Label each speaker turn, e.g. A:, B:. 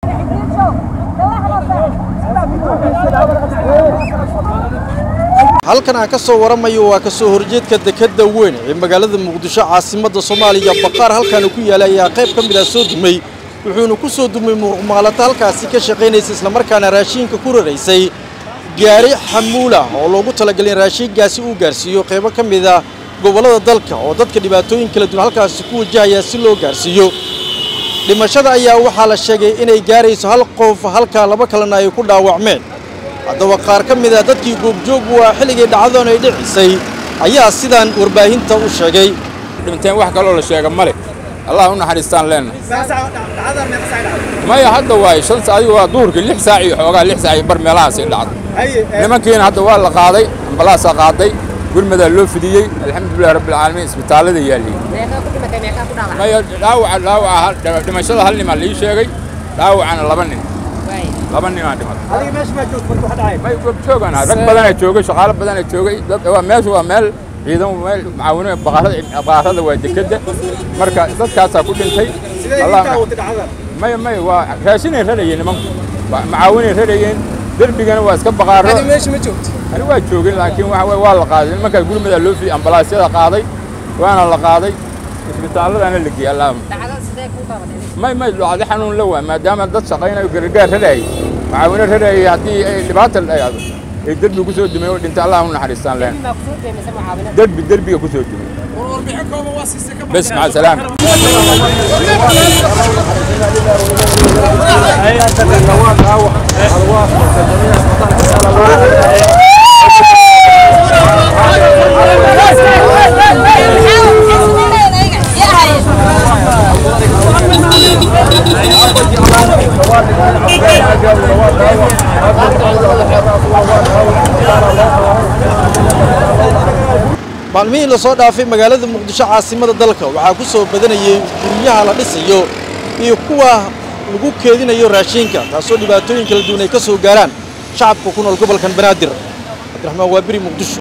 A: halkan aan ka soo waramayo waa ka soo horjeedka dekedda weyn ee magaalada muqdisho caasimadda soomaaliya baqaar halkaana ku yaala ayaa qayb ka mid ah soo dumay wuxuuna ku soo dumay muruqmaalata halkaasi ka shaqaynaysa islamarkaana raashiinka ku raraysay gaari xamuula oo loogu talagalay in raashiinkaasi uu gaarsiiyo qaybo ka mid ah gobollada dalka oo dadka dhibaatooyin kala duwan halkaasi ku wajahaya si loo gaarsiiyo dhimashada ayaa waxaa la sheegay inay gaarayso hal qof halkaa laba kalena ay ku dhaawacmeen haddaba qaar ka mid ah dadkii goobjoogu waa xilligii dhacdadan ay dhicisay ayaa sidaan warbaahinta u sheegay
B: dhinteen wax kaloo la sheega male allah u naxariistaan leenna maya hadda waay shan sa adigu waa duhurkii lix saac iyo xoogaa lix saac iyo bar meelahaasay dhacday nimankiina hadda waa la qaaday ambalaasaa qaaday gurmadaa loo fidiyey alxamdulillahi rabbilcaalamiin isbitaallada yaalliyey maya dhaawaca dhaawaca dhimashada hal nimaa lii sheegay dhaawacana laba nin laba ninaa dhimatay may goobjoogaan rag badanaa joogay shaqaalo badanaa joogay waa meesha waa meel ciidan meel macaawino baqaarada waa dekedda marka dadkaasaa ku dhintay maya maya waa raashinay rarayeen nimanku macaawinay rarayeen derbigana waa iska baqaaro ani waa joogin laakiin waxa waa la qaaday nimankaas gurmadaa loo fiyey ambalaasyada qaaday waana la qaaday isbitaalladana la geeyey allaahuma may may dhacdo xanuun la waa maadaama dad shaqaynayo gargaar raraayay macaawino raraayay haddii ay dhibaata dhacdo ay derbi ku soo dumay oo dhintay allah u naxariistaan leen derbi derbiga ku soo dumay bes maca salaam
A: maalmihii la soo dhaafay magaalada muqdisho caasimada dalka waxaa ku soo badanayay guryaha la dhisayo iyo kuwa lagu keedinayo raashiinka taasoo dhibaatooyin kala duwan ay ka soo gaaraan shacabka ku nool gobolkan banaadir cabdiraxmaan waabiri muqdisho